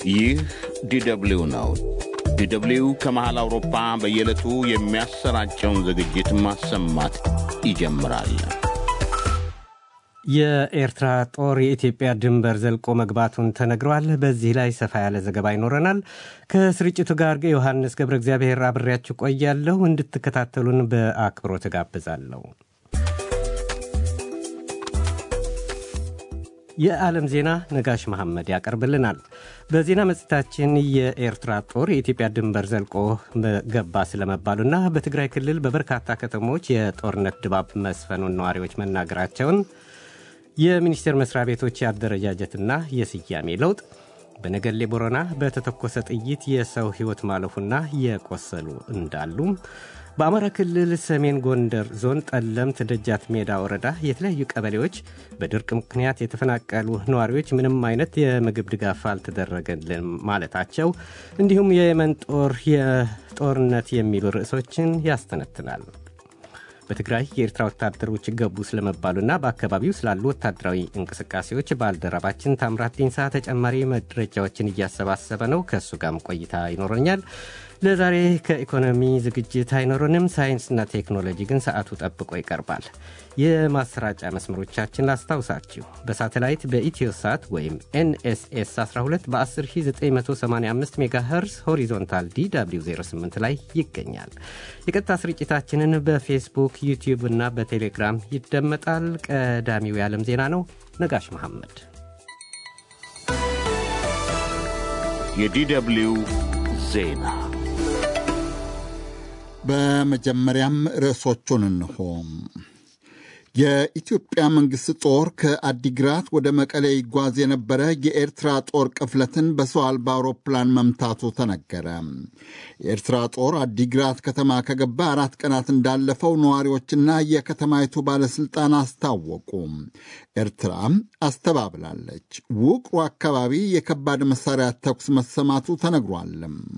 ይህ ዲደብሊው ነው። ዲደብሊው ከመሃል አውሮፓ በየዕለቱ የሚያሰራጨውን ዝግጅት ማሰማት ይጀምራል። የኤርትራ ጦር የኢትዮጵያ ድንበር ዘልቆ መግባቱን ተነግሯል። በዚህ ላይ ሰፋ ያለ ዘገባ ይኖረናል። ከስርጭቱ ጋር ዮሐንስ ገብረ እግዚአብሔር አብሬያችሁ ቆያለሁ። እንድትከታተሉን በአክብሮት እጋብዛለሁ። የዓለም ዜና ነጋሽ መሐመድ ያቀርብልናል። በዜና መጽሔታችን የኤርትራ ጦር የኢትዮጵያ ድንበር ዘልቆ ገባ ስለመባሉና በትግራይ ክልል በበርካታ ከተሞች የጦርነት ድባብ መስፈኑን ነዋሪዎች መናገራቸውን የሚኒስቴር መስሪያ ቤቶች የአደረጃጀትና የስያሜ ለውጥ፣ በነገሌ ቦረና በተተኮሰ ጥይት የሰው ሕይወት ማለፉና የቆሰሉ እንዳሉ፣ በአማራ ክልል ሰሜን ጎንደር ዞን ጠለምት ደጃት ሜዳ ወረዳ የተለያዩ ቀበሌዎች በድርቅ ምክንያት የተፈናቀሉ ነዋሪዎች ምንም አይነት የምግብ ድጋፍ አልተደረገልን ማለታቸው፣ እንዲሁም የየመን ጦር የጦርነት የሚሉ ርዕሶችን ያስተነትናል። በትግራይ የኤርትራ ወታደሮች ገቡ ስለመባሉና በአካባቢው ስላሉ ወታደራዊ እንቅስቃሴዎች ባልደረባችን ታምራት ዲንሳ ተጨማሪ መረጃዎችን እያሰባሰበ ነው። ከእሱ ጋርም ቆይታ ይኖረኛል። ለዛሬ ከኢኮኖሚ ዝግጅት አይኖረንም። ሳይንስና ቴክኖሎጂ ግን ሰዓቱ ጠብቆ ይቀርባል። የማሰራጫ መስመሮቻችን ላስታውሳችሁ። በሳተላይት በኢትዮሳት ወይም ኤንኤስኤስ 12 በ10985 ሜጋሄርስ ሆሪዞንታል ዲw 08 ላይ ይገኛል። የቀጥታ ስርጭታችንን በፌስቡክ ዩቲዩብ እና በቴሌግራም ይደመጣል። ቀዳሚው የዓለም ዜና ነው። ነጋሽ መሐመድ የዲደብሊው ዜና በመጀመሪያም ርዕሶቹን እንሆ። የኢትዮጵያ መንግሥት ጦር ከአዲግራት ወደ መቀሌ ይጓዝ የነበረ የኤርትራ ጦር ቅፍለትን በሰው አልባ አውሮፕላን መምታቱ ተነገረ። የኤርትራ ጦር አዲግራት ከተማ ከገባ አራት ቀናት እንዳለፈው ነዋሪዎችና የከተማይቱ ባለሥልጣን አስታወቁ። ኤርትራ አስተባብላለች። ውቅሩ አካባቢ የከባድ መሣሪያ ተኩስ መሰማቱ ተነግሯል።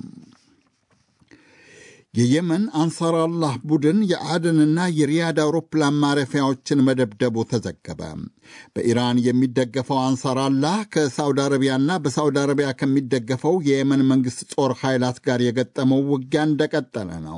የየመን አንሳር አላህ ቡድን የአደንና የሪያድ አውሮፕላን ማረፊያዎችን መደብደቡ ተዘገበ። በኢራን የሚደገፈው አንሳር አላህ ከሳውዲ አረቢያና በሳውዲ አረቢያ ከሚደገፈው የየመን መንግሥት ጦር ኃይላት ጋር የገጠመው ውጊያ እንደቀጠለ ነው።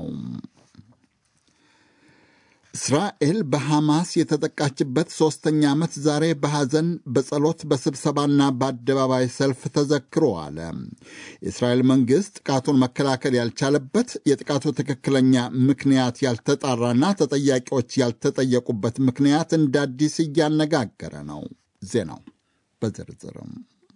እስራኤል በሐማስ የተጠቃችበት ሦስተኛ ዓመት ዛሬ በሐዘን በጸሎት በስብሰባና በአደባባይ ሰልፍ ተዘክሮ አለ። የእስራኤል መንግሥት ጥቃቱን መከላከል ያልቻለበት የጥቃቱ ትክክለኛ ምክንያት ያልተጣራና ተጠያቂዎች ያልተጠየቁበት ምክንያት እንደ አዲስ እያነጋገረ ነው። ዜናው በዝርዝርም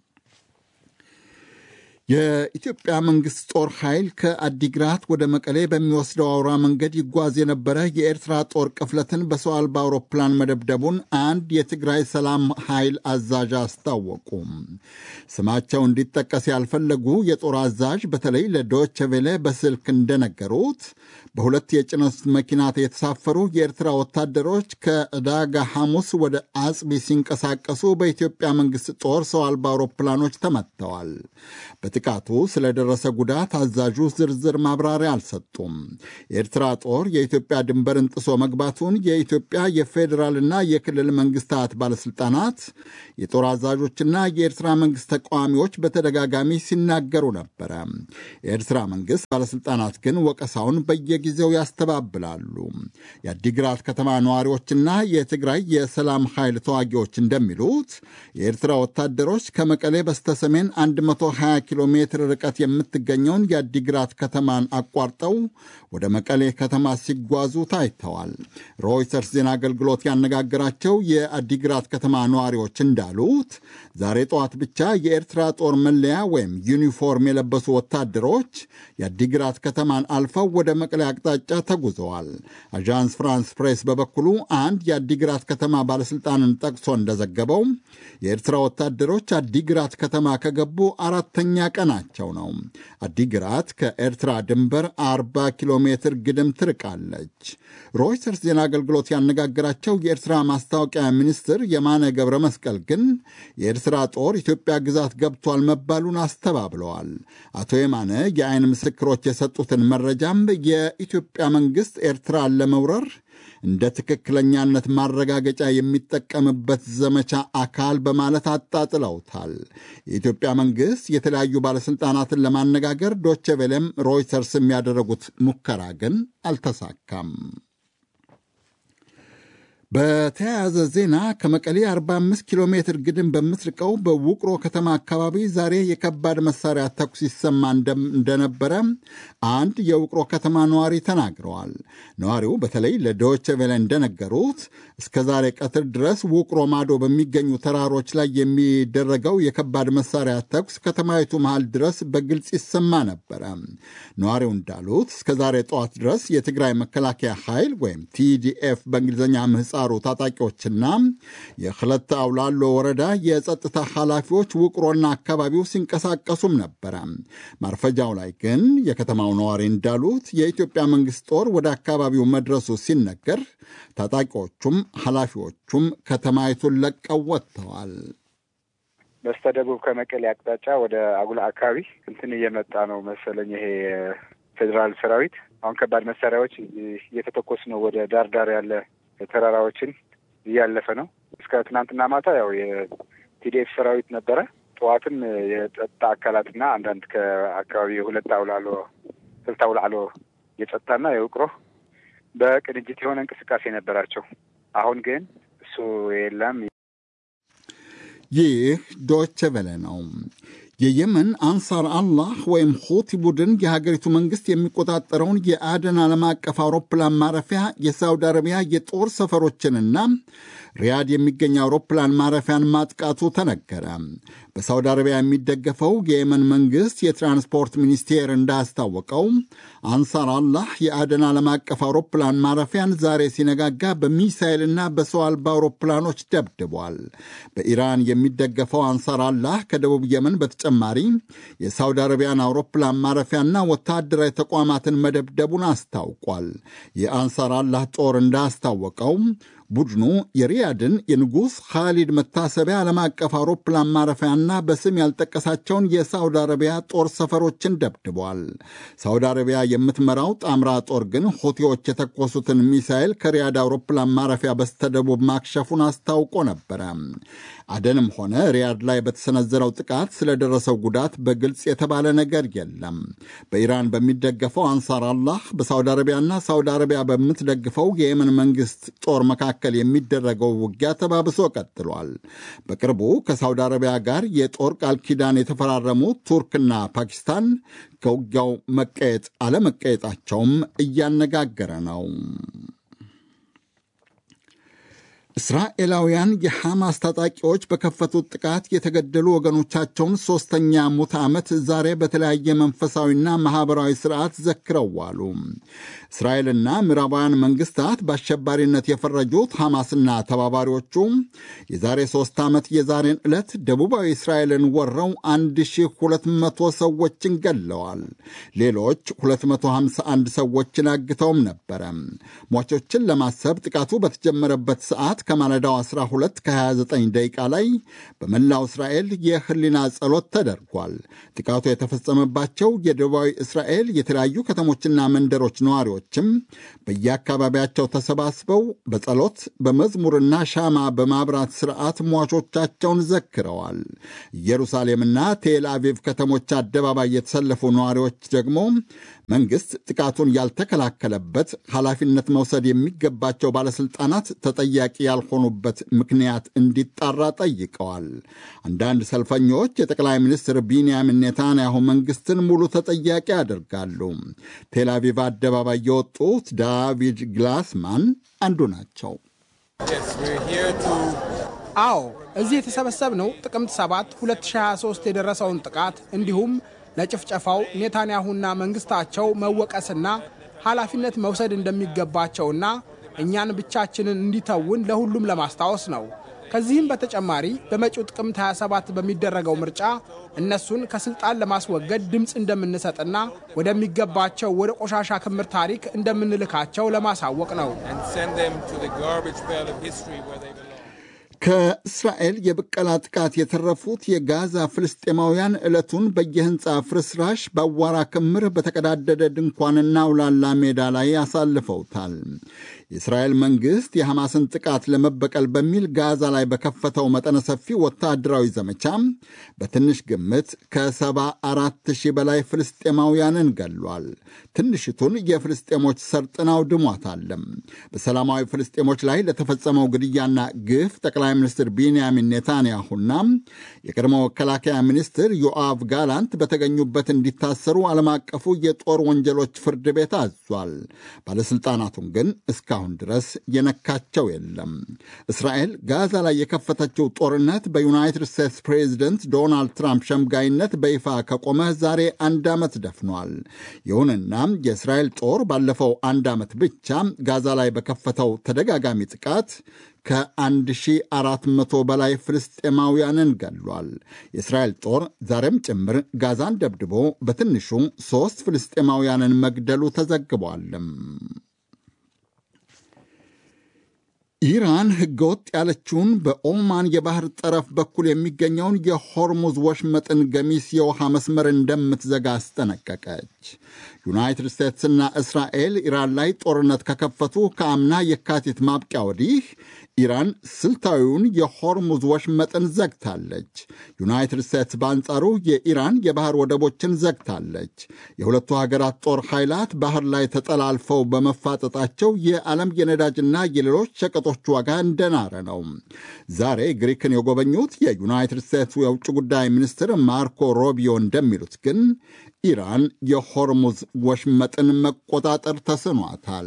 የኢትዮጵያ መንግሥት ጦር ኃይል ከአዲግራት ወደ መቀሌ በሚወስደው አውራ መንገድ ይጓዝ የነበረ የኤርትራ ጦር ቅፍለትን በሰው አልባ አውሮፕላን መደብደቡን አንድ የትግራይ ሰላም ኃይል አዛዥ አስታወቁ። ስማቸው እንዲጠቀስ ያልፈለጉ የጦር አዛዥ በተለይ ለዶይቼ ቬለ በስልክ እንደነገሩት በሁለት የጭነት መኪና የተሳፈሩ የኤርትራ ወታደሮች ከዕዳጋ ሐሙስ ወደ አጽቢ ሲንቀሳቀሱ በኢትዮጵያ መንግሥት ጦር ሰው አልባ አውሮፕላኖች ተመትተዋል። በጥቃቱ ስለደረሰ ጉዳት አዛዡ ዝርዝር ማብራሪያ አልሰጡም። የኤርትራ ጦር የኢትዮጵያ ድንበርን ጥሶ መግባቱን የኢትዮጵያ የፌዴራልና የክልል መንግስታት ባለሥልጣናት፣ የጦር አዛዦችና የኤርትራ መንግሥት ተቃዋሚዎች በተደጋጋሚ ሲናገሩ ነበረ። የኤርትራ መንግሥት ባለሥልጣናት ግን ወቀሳውን በየጊዜው ያስተባብላሉ። የአዲግራት ከተማ ነዋሪዎችና የትግራይ የሰላም ኃይል ተዋጊዎች እንደሚሉት የኤርትራ ወታደሮች ከመቀሌ በስተሰሜን 120 ኪሎ ሜትር ርቀት የምትገኘውን የአዲግራት ከተማን አቋርጠው ወደ መቀሌ ከተማ ሲጓዙ ታይተዋል። ሮይተርስ ዜና አገልግሎት ያነጋገራቸው የአዲግራት ከተማ ነዋሪዎች እንዳሉት ዛሬ ጠዋት ብቻ የኤርትራ ጦር መለያ ወይም ዩኒፎርም የለበሱ ወታደሮች የአዲግራት ከተማን አልፈው ወደ መቀሌ አቅጣጫ ተጉዘዋል። አዣንስ ፍራንስ ፕሬስ በበኩሉ አንድ የአዲግራት ከተማ ባለሥልጣንን ጠቅሶ እንደዘገበው የኤርትራ ወታደሮች አዲግራት ከተማ ከገቡ አራተኛ ቀናቸው ነው። አዲግራት ከኤርትራ ድንበር 40 ኪሎ ሜትር ግድም ትርቃለች። ሮይተርስ ዜና አገልግሎት ያነጋገራቸው የኤርትራ ማስታወቂያ ሚኒስትር የማነ ገብረ መስቀል ግን የኤርትራ ጦር ኢትዮጵያ ግዛት ገብቷል መባሉን አስተባብለዋል። አቶ የማነ የአይን ምስክሮች የሰጡትን መረጃም የኢትዮጵያ መንግሥት ኤርትራን ለመውረር እንደ ትክክለኛነት ማረጋገጫ የሚጠቀምበት ዘመቻ አካል በማለት አጣጥለውታል። የኢትዮጵያ መንግሥት የተለያዩ ባለሥልጣናትን ለማነጋገር ዶቼ ቬለም ሮይተርስ የሚያደረጉት ሙከራ ግን አልተሳካም። በተያያዘ ዜና ከመቀሌ 45 ኪሎ ሜትር ግድም በምትርቀው በውቅሮ ከተማ አካባቢ ዛሬ የከባድ መሳሪያ ተኩስ ይሰማ እንደነበረ አንድ የውቅሮ ከተማ ነዋሪ ተናግረዋል። ነዋሪው በተለይ ለዶይቼ ቬለ እንደነገሩት እስከ ዛሬ ቀትር ድረስ ውቅሮ ማዶ በሚገኙ ተራሮች ላይ የሚደረገው የከባድ መሳሪያ ተኩስ ከተማይቱ መሃል ድረስ በግልጽ ይሰማ ነበረ። ነዋሪው እንዳሉት እስከ ዛሬ ጠዋት ድረስ የትግራይ መከላከያ ኃይል ወይም ቲዲኤፍ በእንግሊዝኛ ምህጻ ሩ ታጣቂዎችና የክለት አውላሎ ወረዳ የጸጥታ ኃላፊዎች ውቅሮና አካባቢው ሲንቀሳቀሱም ነበረ። ማርፈጃው ላይ ግን የከተማው ነዋሪ እንዳሉት የኢትዮጵያ መንግሥት ጦር ወደ አካባቢው መድረሱ ሲነገር ታጣቂዎቹም ኃላፊዎቹም ከተማይቱን ለቀው ወጥተዋል። በስተደቡብ ከመቀሌ አቅጣጫ ወደ አጉላ አካባቢ እንትን እየመጣ ነው መሰለኝ ይሄ ፌዴራል ሰራዊት አሁን ከባድ መሳሪያዎች እየተተኮስ ነው ወደ ዳር ዳር ያለ ተራራዎችን እያለፈ ነው። እስከ ትናንትና ማታ ያው የቲዲኤፍ ሰራዊት ነበረ። ጠዋትም የጸጥታ አካላትና አንዳንድ ከአካባቢ የሁለት አውላሎ ስልት አውላሎ የጸጥታና የውቅሮ በቅንጅት የሆነ እንቅስቃሴ ነበራቸው። አሁን ግን እሱ የለም። ይህ ዶቼ ቬለ ነው። የየመን አንሳር አላህ ወይም ሁቲ ቡድን የሀገሪቱ መንግሥት የሚቆጣጠረውን የአደን ዓለም አቀፍ አውሮፕላን ማረፊያ የሳውዲ አረቢያ የጦር ሰፈሮችንና ሪያድ የሚገኝ አውሮፕላን ማረፊያን ማጥቃቱ ተነገረ። በሳውዲ አረቢያ የሚደገፈው የየመን መንግሥት የትራንስፖርት ሚኒስቴር እንዳስታወቀው አንሳር አላህ የአደን ዓለም አቀፍ አውሮፕላን ማረፊያን ዛሬ ሲነጋጋ በሚሳይልና በሰው አልባ አውሮፕላኖች ደብድቧል። በኢራን የሚደገፈው አንሳር አላህ ከደቡብ የመን በተጨማሪ የሳውዲ አረቢያን አውሮፕላን ማረፊያና ወታደራዊ ተቋማትን መደብደቡን አስታውቋል። የአንሳር አላህ ጦር እንዳስታወቀው ቡድኑ የሪያድን የንጉሥ ካሊድ መታሰቢያ ዓለም አቀፍ አውሮፕላን ማረፊያና በስም ያልጠቀሳቸውን የሳውዲ አረቢያ ጦር ሰፈሮችን ደብድቧል። ሳውዲ አረቢያ የምትመራው ጣምራ ጦር ግን ሁቲዎች የተኮሱትን ሚሳይል ከሪያድ አውሮፕላን ማረፊያ በስተደቡብ ማክሸፉን አስታውቆ ነበረ። አደንም ሆነ ሪያድ ላይ በተሰነዘረው ጥቃት ስለደረሰው ጉዳት በግልጽ የተባለ ነገር የለም። በኢራን በሚደገፈው አንሳር አላህ በሳውዲ አረቢያና ሳውዲ አረቢያ በምትደግፈው የየመን መንግስት ጦር መካከል የሚደረገው ውጊያ ተባብሶ ቀጥሏል። በቅርቡ ከሳውዲ አረቢያ ጋር የጦር ቃል ኪዳን የተፈራረሙት ቱርክና ፓኪስታን ከውጊያው መቀየጥ አለመቀየጣቸውም እያነጋገረ ነው። እስራኤላውያን የሐማስ ታጣቂዎች በከፈቱት ጥቃት የተገደሉ ወገኖቻቸውን ሦስተኛ ሙት ዓመት ዛሬ በተለያየ መንፈሳዊና ማኅበራዊ ሥርዓት ዘክረው ዋሉ። እስራኤልና ምዕራባውያን መንግሥታት በአሸባሪነት የፈረጁት ሐማስና ተባባሪዎቹ የዛሬ ሦስት ዓመት የዛሬን ዕለት ደቡባዊ እስራኤልን ወረው 1200 ሰዎችን ገለዋል። ሌሎች 251 ሰዎችን አግተውም ነበረ። ሟቾችን ለማሰብ ጥቃቱ በተጀመረበት ሰዓት ከማለዳው 12 ከ29 ደቂቃ ላይ በመላው እስራኤል የህሊና ጸሎት ተደርጓል። ጥቃቱ የተፈጸመባቸው የደቡባዊ እስራኤል የተለያዩ ከተሞችና መንደሮች ነዋሪዎችም በየአካባቢያቸው ተሰባስበው በጸሎት በመዝሙርና ሻማ በማብራት ስርዓት ሟቾቻቸውን ዘክረዋል። ኢየሩሳሌምና ቴል አቪቭ ከተሞች አደባባይ የተሰለፉ ነዋሪዎች ደግሞ መንግሥት ጥቃቱን ያልተከላከለበት ኃላፊነት መውሰድ የሚገባቸው ባለሥልጣናት ተጠያቂ ያልሆኑበት ምክንያት እንዲጣራ ጠይቀዋል። አንዳንድ ሰልፈኞች የጠቅላይ ሚኒስትር ቢንያሚን ኔታንያሁ መንግሥትን ሙሉ ተጠያቂ ያደርጋሉ። ቴልአቪቭ አደባባይ የወጡት ዳቪድ ግላስማን አንዱ ናቸው። አዎ እዚህ የተሰበሰብነው ጥቅምት 7 2023 የደረሰውን ጥቃት እንዲሁም ለጭፍጨፋው ኔታንያሁና መንግስታቸው መወቀስና ኃላፊነት መውሰድ እንደሚገባቸውና እኛን ብቻችንን እንዲተውን ለሁሉም ለማስታወስ ነው። ከዚህም በተጨማሪ በመጪው ጥቅምት 27 በሚደረገው ምርጫ እነሱን ከስልጣን ለማስወገድ ድምፅ እንደምንሰጥና ወደሚገባቸው ወደ ቆሻሻ ክምር ታሪክ እንደምንልካቸው ለማሳወቅ ነው። ከእስራኤል የብቀላ ጥቃት የተረፉት የጋዛ ፍልስጤማውያን ዕለቱን በየሕንፃ ፍርስራሽ በአዋራ ክምር በተቀዳደደ ድንኳንና አውላላ ሜዳ ላይ አሳልፈውታል። የእስራኤል መንግሥት የሐማስን ጥቃት ለመበቀል በሚል ጋዛ ላይ በከፈተው መጠነ ሰፊ ወታደራዊ ዘመቻ በትንሽ ግምት ከሰባ አራት ሺህ በላይ ፍልስጤማውያንን ገሏል። ትንሽቱን የፍልስጤሞች ሰርጥን አውድሟታል። በሰላማዊ ፍልስጤሞች ላይ ለተፈጸመው ግድያና ግፍ ጠቅላይ ሚኒስትር ቢንያሚን ኔታንያሁና የቀድሞ መከላከያ ሚኒስትር ዮአቭ ጋላንት በተገኙበት እንዲታሰሩ ዓለም አቀፉ የጦር ወንጀሎች ፍርድ ቤት አዟል። ባለሥልጣናቱን ግን እስካሁን ድረስ የነካቸው የለም። እስራኤል ጋዛ ላይ የከፈተችው ጦርነት በዩናይትድ ስቴትስ ፕሬዚደንት ዶናልድ ትራምፕ ሸምጋይነት በይፋ ከቆመ ዛሬ አንድ ዓመት ደፍኗል። ይሁንና የእስራኤል ጦር ባለፈው አንድ ዓመት ብቻ ጋዛ ላይ በከፈተው ተደጋጋሚ ጥቃት ከ1400 በላይ ፍልስጤማውያንን ገሏል። የእስራኤል ጦር ዛሬም ጭምር ጋዛን ደብድቦ በትንሹ ሦስት ፍልስጤማውያንን መግደሉ ተዘግቧል። ኢራን ሕገወጥ ያለችውን በኦማን የባህር ጠረፍ በኩል የሚገኘውን የሆርሙዝ ወሽመጥን ገሚስ የውሃ መስመር እንደምትዘጋ አስጠነቀቀች። ዩናይትድ ስቴትስና እስራኤል ኢራን ላይ ጦርነት ከከፈቱ ከአምና የካቲት ማብቂያ ወዲህ ኢራን ስልታዊውን የሆርሙዝ ወሽመጥን ዘግታለች። ዩናይትድ ስቴትስ በአንጻሩ የኢራን የባህር ወደቦችን ዘግታለች። የሁለቱ ሀገራት ጦር ኃይላት ባህር ላይ ተጠላልፈው በመፋጠጣቸው የዓለም የነዳጅና የሌሎች ሸቀጦች ዋጋ እንደናረ ነው። ዛሬ ግሪክን የጎበኙት የዩናይትድ ስቴትስ የውጭ ጉዳይ ሚኒስትር ማርኮ ሮቢዮ እንደሚሉት ግን ኢራን የሆርሙዝ ወሽመጥን መቆጣጠር ተስኗታል።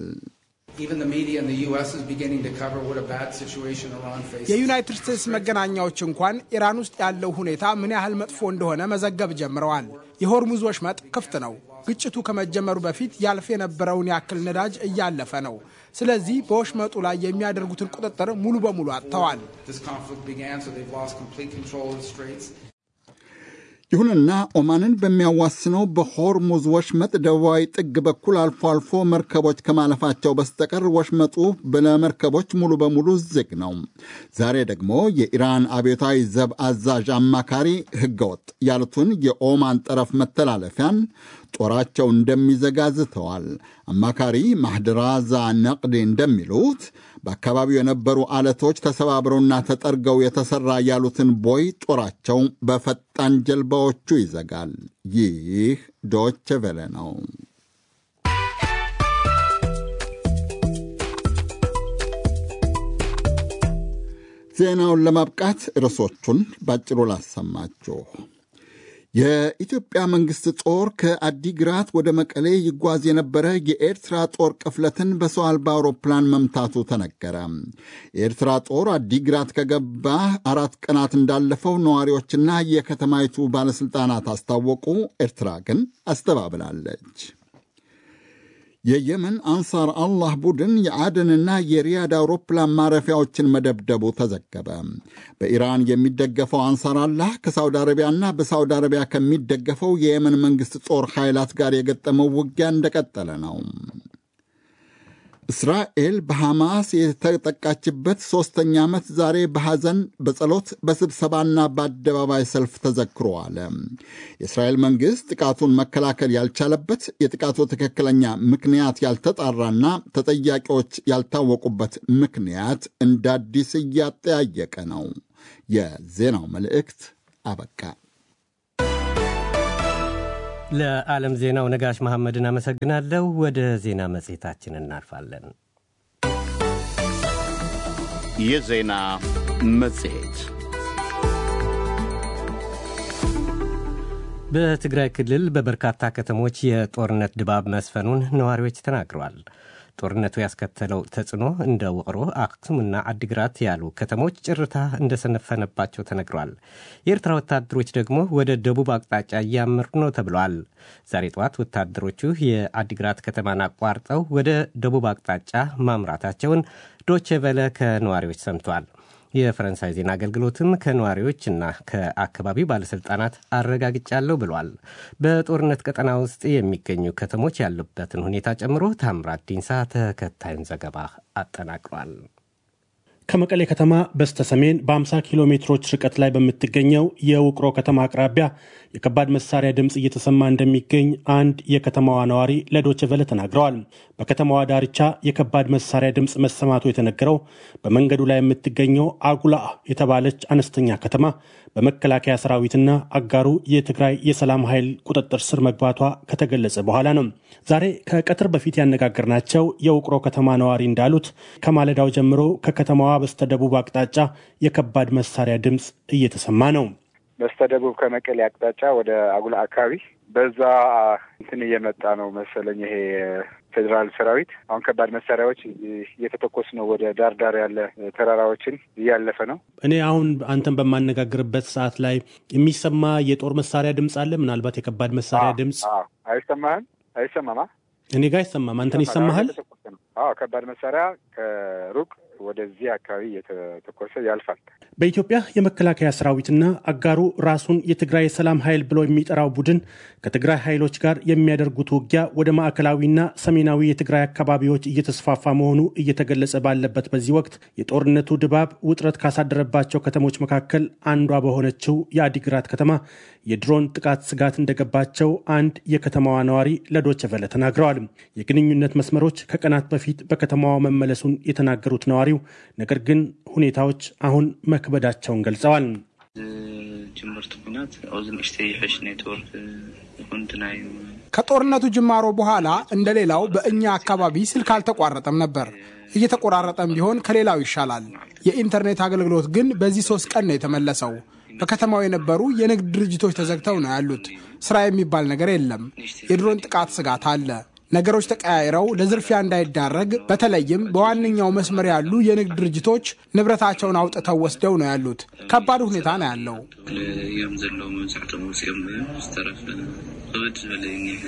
የዩናይትድ ስቴትስ መገናኛዎች እንኳን ኢራን ውስጥ ያለው ሁኔታ ምን ያህል መጥፎ እንደሆነ መዘገብ ጀምረዋል። የሆርሙዝ ወሽመጥ ክፍት ነው። ግጭቱ ከመጀመሩ በፊት ያልፍ የነበረውን ያክል ነዳጅ እያለፈ ነው። ስለዚህ በወሽመጡ ላይ የሚያደርጉትን ቁጥጥር ሙሉ በሙሉ አጥተዋል። ይሁንና ኦማንን በሚያዋስነው በሆርሙዝ ወሽመጥ ደቡባዊ ጥግ በኩል አልፎ አልፎ መርከቦች ከማለፋቸው በስተቀር ወሽመጡ ለመርከቦች ሙሉ በሙሉ ዝግ ነው። ዛሬ ደግሞ የኢራን አብዮታዊ ዘብ አዛዥ አማካሪ ሕገወጥ ያሉትን የኦማን ጠረፍ መተላለፊያን ጦራቸው እንደሚዘጋ ዝተዋል። አማካሪ ማህድራዛ ነቅዲ እንደሚሉት በአካባቢው የነበሩ አለቶች ተሰባብረውና ተጠርገው የተሰራ ያሉትን ቦይ ጦራቸው በፈጣን ጀልባዎቹ ይዘጋል። ይህ ዶች ቬለ ነው። ዜናውን ለማብቃት ርዕሶቹን ባጭሩ ላሰማችሁ። የኢትዮጵያ መንግሥት ጦር ከአዲግራት ወደ መቀሌ ይጓዝ የነበረ የኤርትራ ጦር ቅፍለትን በሰው አልባ አውሮፕላን መምታቱ ተነገረ። የኤርትራ ጦር አዲግራት ከገባ አራት ቀናት እንዳለፈው ነዋሪዎችና የከተማይቱ ባለሥልጣናት አስታወቁ። ኤርትራ ግን አስተባብላለች። የየመን አንሳር አላህ ቡድን የአደንና የሪያድ አውሮፕላን ማረፊያዎችን መደብደቡ ተዘገበ። በኢራን የሚደገፈው አንሳር አላህ ከሳውዲ አረቢያና በሳውዲ አረቢያ ከሚደገፈው የየመን መንግሥት ጦር ኃይላት ጋር የገጠመው ውጊያ እንደቀጠለ ነው። እስራኤል በሐማስ የተጠቃችበት ሦስተኛ ዓመት ዛሬ በሐዘን በጸሎት በስብሰባና በአደባባይ ሰልፍ ተዘክሮ አለ። የእስራኤል መንግሥት ጥቃቱን መከላከል ያልቻለበት የጥቃቱ ትክክለኛ ምክንያት ያልተጣራና ተጠያቂዎች ያልታወቁበት ምክንያት እንደ አዲስ እያጠያየቀ ነው። የዜናው መልእክት አበቃ። ለዓለም ዜናው ነጋሽ መሐመድን አመሰግናለሁ። ወደ ዜና መጽሔታችን እናልፋለን። የዜና መጽሔት በትግራይ ክልል በበርካታ ከተሞች የጦርነት ድባብ መስፈኑን ነዋሪዎች ተናግረዋል። ጦርነቱ ያስከተለው ተጽዕኖ እንደ ውቅሮ፣ አክሱምና አዲግራት ያሉ ከተሞች ጭርታ እንደሰነፈነባቸው ተነግሯል። የኤርትራ ወታደሮች ደግሞ ወደ ደቡብ አቅጣጫ እያመሩ ነው ተብሏል። ዛሬ ጠዋት ወታደሮቹ የአዲግራት ከተማን አቋርጠው ወደ ደቡብ አቅጣጫ ማምራታቸውን ዶቼ ቬለ ከነዋሪዎች ሰምቷል። የፈረንሳይ ዜና አገልግሎትም ከነዋሪዎችና ከአካባቢው ባለሥልጣናት አረጋግጫለሁ ብሏል። በጦርነት ቀጠና ውስጥ የሚገኙ ከተሞች ያሉበትን ሁኔታ ጨምሮ ታምራት ዲንሳ ተከታዩን ዘገባ አጠናቅሯል። ከመቀሌ ከተማ በስተ ሰሜን በ50 ኪሎ ሜትሮች ርቀት ላይ በምትገኘው የውቅሮ ከተማ አቅራቢያ የከባድ መሳሪያ ድምፅ እየተሰማ እንደሚገኝ አንድ የከተማዋ ነዋሪ ለዶቼ ቬለ ተናግረዋል። በከተማዋ ዳርቻ የከባድ መሳሪያ ድምፅ መሰማቱ የተነገረው በመንገዱ ላይ የምትገኘው አጉላ የተባለች አነስተኛ ከተማ በመከላከያ ሰራዊትና አጋሩ የትግራይ የሰላም ኃይል ቁጥጥር ስር መግባቷ ከተገለጸ በኋላ ነው። ዛሬ ከቀትር በፊት ያነጋገርናቸው የውቅሮ ከተማ ነዋሪ እንዳሉት ከማለዳው ጀምሮ ከከተማዋ በስተደቡብ አቅጣጫ የከባድ መሳሪያ ድምፅ እየተሰማ ነው። በስተደቡብ ከመቀሌ አቅጣጫ ወደ አጉላ አካባቢ በዛ እንትን እየመጣ ነው መሰለኝ ይሄ ፌዴራል ሰራዊት አሁን ከባድ መሳሪያዎች እየተተኮስ ነው። ወደ ዳር ዳር ያለ ተራራዎችን እያለፈ ነው። እኔ አሁን አንተን በማነጋግርበት ሰዓት ላይ የሚሰማ የጦር መሳሪያ ድምፅ አለ። ምናልባት የከባድ መሳሪያ ድምፅ አይሰማህም? አይሰማማ? እኔ ጋር አይሰማም። አንተን ይሰማሃል? አዎ፣ ከባድ መሳሪያ ከሩቅ ወደዚህ አካባቢ እየተተኮሰ ያልፋል። በኢትዮጵያ የመከላከያ ሰራዊትና አጋሩ ራሱን የትግራይ የሰላም ኃይል ብሎ የሚጠራው ቡድን ከትግራይ ኃይሎች ጋር የሚያደርጉት ውጊያ ወደ ማዕከላዊና ሰሜናዊ የትግራይ አካባቢዎች እየተስፋፋ መሆኑ እየተገለጸ ባለበት በዚህ ወቅት የጦርነቱ ድባብ ውጥረት ካሳደረባቸው ከተሞች መካከል አንዷ በሆነችው የአዲግራት ከተማ የድሮን ጥቃት ስጋት እንደገባቸው አንድ የከተማዋ ነዋሪ ለዶቼ ቬለ ተናግረዋል። የግንኙነት መስመሮች ከቀናት በፊት በከተማዋ መመለሱን የተናገሩት ነዋሪው ነገር ግን ሁኔታዎች አሁን መክበዳቸውን ገልጸዋል። ጅምርቱ ኩናት ኣብዚ ንእሽተይ ይሕሽ ኔትወርክ ኩንትናዩ ከጦርነቱ ጅማሮ በኋላ እንደሌላው በእኛ አካባቢ ስልክ አልተቋረጠም ነበር። እየተቆራረጠም ቢሆን ከሌላው ይሻላል። የኢንተርኔት አገልግሎት ግን በዚህ ሶስት ቀን ነው የተመለሰው። በከተማው የነበሩ የንግድ ድርጅቶች ተዘግተው ነው ያሉት። ስራ የሚባል ነገር የለም። የድሮን ጥቃት ስጋት አለ። ነገሮች ተቀያይረው ለዝርፊያ እንዳይዳረግ በተለይም በዋነኛው መስመር ያሉ የንግድ ድርጅቶች ንብረታቸውን አውጥተው ወስደው ነው ያሉት። ከባድ ሁኔታ ነው ያለው። እዮም ዘለዉ መብዛሕቶም ወፂኦም ዝተረፈ ክብድ ዝበለ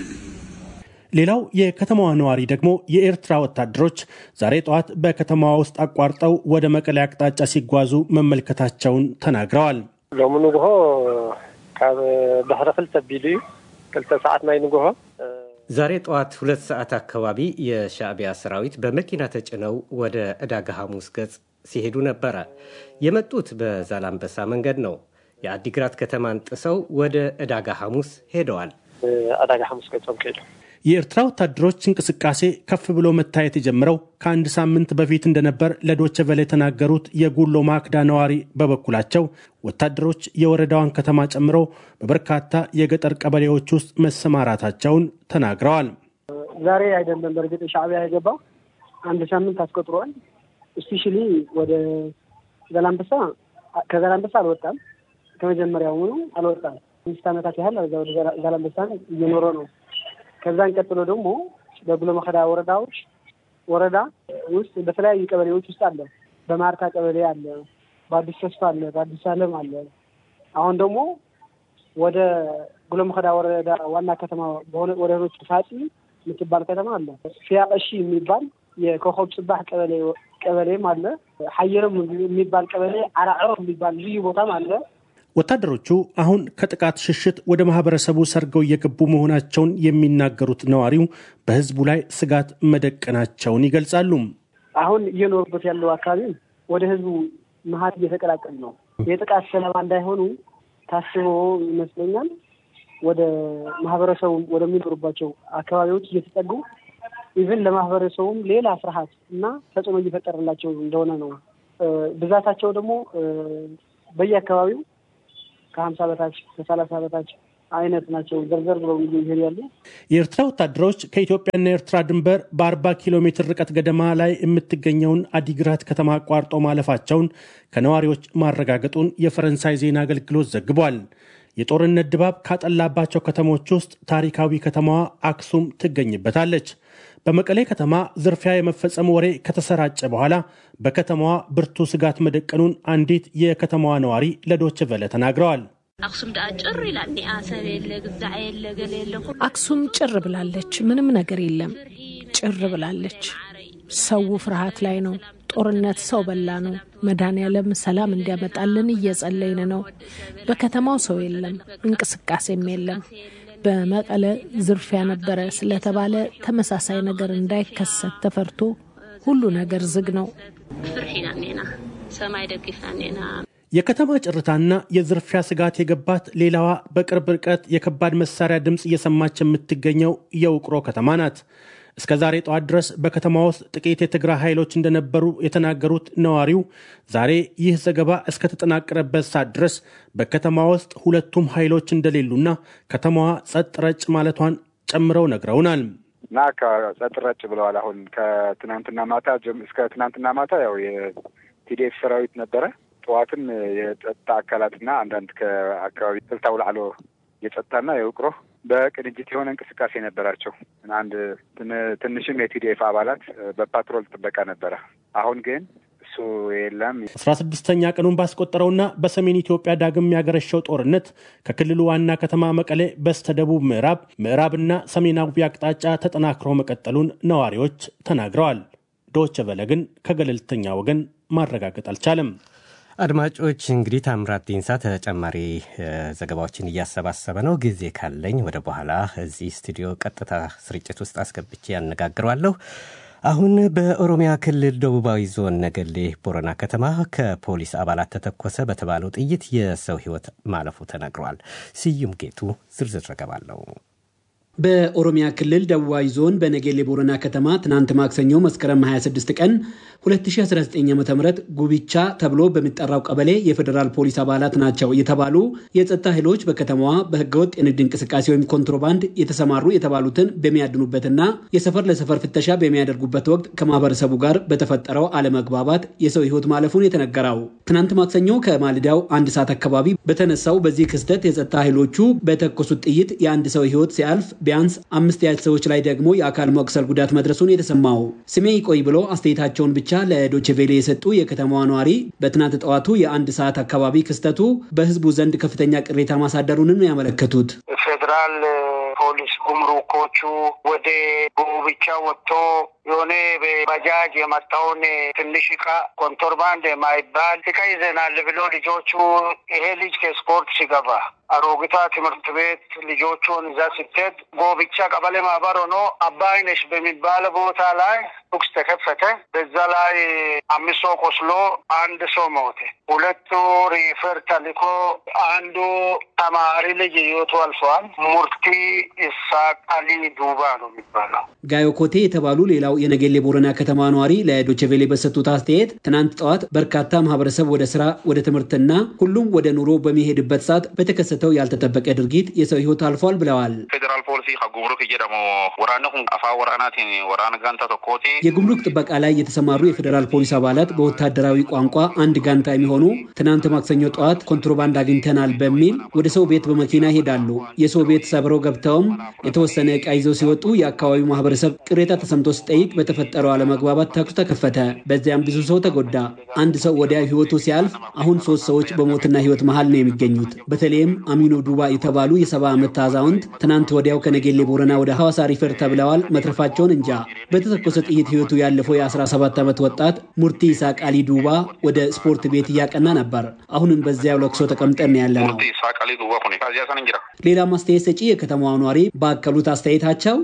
ሌላው የከተማዋ ነዋሪ ደግሞ የኤርትራ ወታደሮች ዛሬ ጠዋት በከተማዋ ውስጥ አቋርጠው ወደ መቀሌ አቅጣጫ ሲጓዙ መመልከታቸውን ተናግረዋል። ሎሚ ንግሆ ካብ ድሕሪ ክልተ ኣቢሉ እዩ ክልተ ሰዓት ናይ ንግሆ ዛሬ ጠዋት ሁለት ሰዓት አካባቢ የሻዕቢያ ሰራዊት በመኪና ተጭነው ወደ ዕዳጋ ሐሙስ ገጽ ሲሄዱ ነበረ። የመጡት በዛላምበሳ መንገድ ነው። የአዲግራት ከተማን ጥሰው ወደ ዕዳጋ ሐሙስ ሄደዋል። ዕዳጋ ሐሙስ ገጾም ከይዱ የኤርትራ ወታደሮች እንቅስቃሴ ከፍ ብሎ መታየት የጀመረው ከአንድ ሳምንት በፊት እንደነበር ለዶቸ ቨለ የተናገሩት የጉሎ ማክዳ ነዋሪ በበኩላቸው ወታደሮች የወረዳዋን ከተማ ጨምሮ በበርካታ የገጠር ቀበሌዎች ውስጥ መሰማራታቸውን ተናግረዋል። ዛሬ አይደለም በእርግጥ ሻዕቢያ የገባው አንድ ሳምንት አስቆጥሯል። እስፔሻሊ ወደ ዘላንበሳ ከዘላንበሳ አልወጣም። ከመጀመሪያውኑ አልወጣም። አምስት ዓመታት ያህል ወደ ዘላንበሳን እየኖረ ነው። ከዛን ቀጥሎ ደግሞ በጉሎ መከዳ ወረዳዎች ወረዳ ውስጥ በተለያዩ ቀበሌዎች ውስጥ አለ። በማርታ ቀበሌ አለ፣ በአዲስ ተስፋ አለ፣ በአዲስ አለም አለ። አሁን ደግሞ ወደ ጉሎ መከዳ ወረዳ ዋና ከተማ በሆነ ወረዶች ፋፂ የምትባል ከተማ አለ። ፊያቀሺ የሚባል የኮከብ ጽባህ ቀበሌ ቀበሌም አለ። ሀየርም የሚባል ቀበሌ፣ አራዕሮ የሚባል ልዩ ቦታም አለ። ወታደሮቹ አሁን ከጥቃት ሽሽት ወደ ማህበረሰቡ ሰርገው እየገቡ መሆናቸውን የሚናገሩት ነዋሪው በህዝቡ ላይ ስጋት መደቀናቸውን ይገልጻሉ። አሁን እየኖሩበት ያለው አካባቢ ወደ ህዝቡ መሀል እየተቀላቀሉ ነው። የጥቃት ሰለባ እንዳይሆኑ ታስቦ ይመስለኛል ወደ ማህበረሰቡ ወደሚኖሩባቸው አካባቢዎች እየተጠጉ ኢቭን ለማህበረሰቡም ሌላ ፍርሃት እና ተጽዕኖ እየፈጠረላቸው እንደሆነ ነው። ብዛታቸው ደግሞ በየአካባቢው ከሀምሳ በታች ከሰላሳ በታች አይነት ናቸው። ዘርዘር ብለው ይሄድ ያሉ የኤርትራ ወታደሮች ከኢትዮጵያና ኤርትራ ድንበር በአርባ ኪሎ ሜትር ርቀት ገደማ ላይ የምትገኘውን አዲግራት ከተማ አቋርጦ ማለፋቸውን ከነዋሪዎች ማረጋገጡን የፈረንሳይ ዜና አገልግሎት ዘግቧል። የጦርነት ድባብ ካጠላባቸው ከተሞች ውስጥ ታሪካዊ ከተማዋ አክሱም ትገኝበታለች። በመቀሌ ከተማ ዝርፊያ የመፈጸም ወሬ ከተሰራጨ በኋላ በከተማዋ ብርቱ ስጋት መደቀኑን አንዲት የከተማዋ ነዋሪ ለዶች ቨለ ተናግረዋል። አክሱም ዳ ጭር ይላል ኒኣ ሰብ የለ ግዛዕ የለ ገለ የለ አክሱም ጭር ብላለች። ምንም ነገር የለም። ጭር ብላለች። ሰው ፍርሃት ላይ ነው። ጦርነት ሰው በላ ነው። መድኃኔዓለም ሰላም እንዲያመጣልን እየጸለይን ነው። በከተማው ሰው የለም፣ እንቅስቃሴም የለም። በመቀለ ዝርፊያ ነበረ ስለተባለ ተመሳሳይ ነገር እንዳይከሰት ተፈርቶ ሁሉ ነገር ዝግ ነው። ፍርሒና እኒና ሰማይ ደግፍና ኔና የከተማ ጭርታና የዝርፊያ ስጋት የገባት ሌላዋ በቅርብ ርቀት የከባድ መሳሪያ ድምፅ እየሰማች የምትገኘው የውቅሮ ከተማ ናት። እስከ ዛሬ ጠዋት ድረስ በከተማ ውስጥ ጥቂት የትግራይ ኃይሎች እንደነበሩ የተናገሩት ነዋሪው ዛሬ ይህ ዘገባ እስከተጠናቀረበት ሰዓት ድረስ በከተማ ውስጥ ሁለቱም ኃይሎች እንደሌሉና ከተማዋ ጸጥ ረጭ ማለቷን ጨምረው ነግረውናል። እና ከጸጥ ረጭ ብለዋል። አሁን ከትናንትና ማታ እስከ ትናንትና ማታ ያው የቲዲኤፍ ሰራዊት ነበረ። ጠዋትም የጸጥታ አካላትና አንዳንድ ከአካባቢ ስልታ ውላዕሎ የጸጥታና የውቅሮ በቅንጅት የሆነ እንቅስቃሴ ነበራቸው። አንድ ትንሽም የቲዲኤፍ አባላት በፓትሮል ጥበቃ ነበረ። አሁን ግን እሱ የለም። አስራ ስድስተኛ ቀኑን ባስቆጠረውና በሰሜን ኢትዮጵያ ዳግም ያገረሸው ጦርነት ከክልሉ ዋና ከተማ መቀሌ በስተደቡብ ምዕራብ፣ ምዕራብና ሰሜናዊ አቅጣጫ ተጠናክሮ መቀጠሉን ነዋሪዎች ተናግረዋል። ዶች ቨለ ግን ከገለልተኛ ወገን ማረጋገጥ አልቻለም። አድማጮች እንግዲህ ታምራት ዲንሳ ተጨማሪ ዘገባዎችን እያሰባሰበ ነው። ጊዜ ካለኝ ወደ በኋላ እዚህ ስቱዲዮ ቀጥታ ስርጭት ውስጥ አስገብቼ ያነጋግረዋለሁ። አሁን በኦሮሚያ ክልል ደቡባዊ ዞን ነገሌ ቦረና ከተማ ከፖሊስ አባላት ተተኮሰ በተባለው ጥይት የሰው ሕይወት ማለፉ ተነግሯል። ስዩም ጌቱ ዝርዝር ዘገባ አለው። በኦሮሚያ ክልል ደቡባዊ ዞን በነጌሌ ቦረና ከተማ ትናንት ማክሰኞ መስከረም 26 ቀን 2019 ዓ ም ጉቢቻ ተብሎ በሚጠራው ቀበሌ የፌዴራል ፖሊስ አባላት ናቸው የተባሉ የጸጥታ ኃይሎች በከተማዋ በህገወጥ የንግድ እንቅስቃሴ ወይም ኮንትሮባንድ የተሰማሩ የተባሉትን በሚያድኑበትና የሰፈር ለሰፈር ፍተሻ በሚያደርጉበት ወቅት ከማህበረሰቡ ጋር በተፈጠረው አለመግባባት የሰው ህይወት ማለፉን የተነገረው ትናንት ማክሰኞ ከማልዳው አንድ ሰዓት አካባቢ በተነሳው በዚህ ክስተት የጸጥታ ኃይሎቹ በተኮሱት ጥይት የአንድ ሰው ህይወት ሲያልፍ ቢያንስ አምስት ያህል ሰዎች ላይ ደግሞ የአካል መቁሰል ጉዳት መድረሱን የተሰማው ስሜ ይቆይ ብሎ አስተያየታቸውን ብቻ ለዶችቬሌ የሰጡ የከተማዋ ነዋሪ በትናንት ጠዋቱ የአንድ ሰዓት አካባቢ ክስተቱ በህዝቡ ዘንድ ከፍተኛ ቅሬታ ማሳደሩንም ያመለከቱት ፌዴራል ፖሊስ ጉምሩኮቹ ወደ ጉብቻ ወጥቶ የሆነ በባጃጅ የመጣውን ትንሽ እቃ ኮንትሮባንድ የማይባል እቃ ይዘናል ብሎ ልጆቹ ይሄ ልጅ ከስፖርት ሲገባ አሮጊቷ ትምህርት ቤት ልጆቹን እዛ ስትሄድ ጎብቻ ቀበሌ ማህበር ሆኖ አባይነሽ በሚባል ቦታ ላይ ተኩስ ተከፈተ። በዛ ላይ አምስት ሰው ቆስሎ አንድ ሰው ሞተ። ሁለቱ ሪፈር ተልኮ አንዱ ተማሪ ልጅ ህይወቱ አልፈዋል። ሙርቲ ኢሳቃሊ ዱባ ነው የሚባለው። ጋዮ ኮቴ የተባሉ ሌላው የነገሌ ቦረና ከተማ ነዋሪ ለዶቸቬሌ በሰጡት አስተያየት ትናንት ጠዋት በርካታ ማህበረሰብ ወደ ስራ፣ ወደ ትምህርትና ሁሉም ወደ ኑሮ በሚሄድበት ሰዓት በተከሰተው ያልተጠበቀ ድርጊት የሰው ህይወት አልፏል ብለዋል። ፌዴራል ፖሊሲ ጉምሩክ እየደሞ ወራነ አፋ ወራናትን ወራነ ጋንታ ተኮቴ የጉምሩክ ጥበቃ ላይ የተሰማሩ የፌዴራል ፖሊስ አባላት በወታደራዊ ቋንቋ አንድ ጋንታ የሚሆኑ ትናንት ማክሰኞ ጠዋት ኮንትሮባንድ አግኝተናል በሚል ወደ ሰው ቤት በመኪና ይሄዳሉ። የሰው ቤት ሰብረው ገብተውም የተወሰነ ዕቃ ይዘው ሲወጡ የአካባቢው ማህበረሰብ ቅሬታ ተሰምቶ ሲጠይቅ በተፈጠረው አለመግባባት ተኩስ ተከፈተ። በዚያም ብዙ ሰው ተጎዳ። አንድ ሰው ወዲያ ህይወቱ ሲያልፍ አሁን ሶስት ሰዎች በሞትና ህይወት መሀል ነው የሚገኙት። በተለይም አሚኖ ዱባ የተባሉ የሰባ ዓመት አዛውንት ትናንት ወዲያው ከነጌሌ ቦረና ወደ ሐዋሳ ሪፈር ተብለዋል። መትረፋቸውን እንጃ። በተተኮሰ ጥይት ህይወቱ ያለፈው የ17 ዓመት ወጣት ሙርቲ ኢሳቅ አሊ ዱባ ወደ ስፖርት ቤት እያቀና ነበር። አሁንም በዚያው ለቅሶ ተቀምጠን ያለ ነው። ሌላም አስተያየት ሰጪ የከተማዋ ኗሪ ባከሉት አስተያየታቸው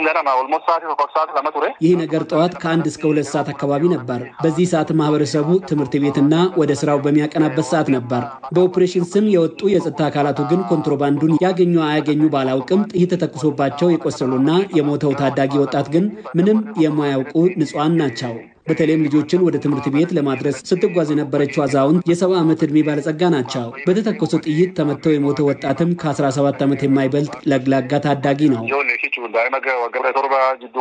ይህ ነገር ጠዋት ከአንድ እስከ ሁለት ሰዓት አካባቢ ነበር። በዚህ ሰዓት ማህበረሰቡ ትምህርት ቤትና ወደ ስራው በሚያቀናበት ሰዓት ነበር። በኦፕሬሽን ስም የወጡ የጸጥታ አካላቱ ግን ኮንትሮባንዱን ያገኙ አያገኙ ባላውቅም ጥይት ተተኩሶባቸው የቆሰሉና የሞተው ታዳጊ ወጣት ግን ምንም የማያውቁ ንጹሐን ናቸው። በተለይም ልጆችን ወደ ትምህርት ቤት ለማድረስ ስትጓዝ የነበረችው አዛውንት የሰባ ዓመት ዕድሜ ባለጸጋ ናቸው። በተተኮሰው ጥይት ተመተው የሞተው ወጣትም ከ17 ዓመት የማይበልጥ ለግላጋ ታዳጊ ነው።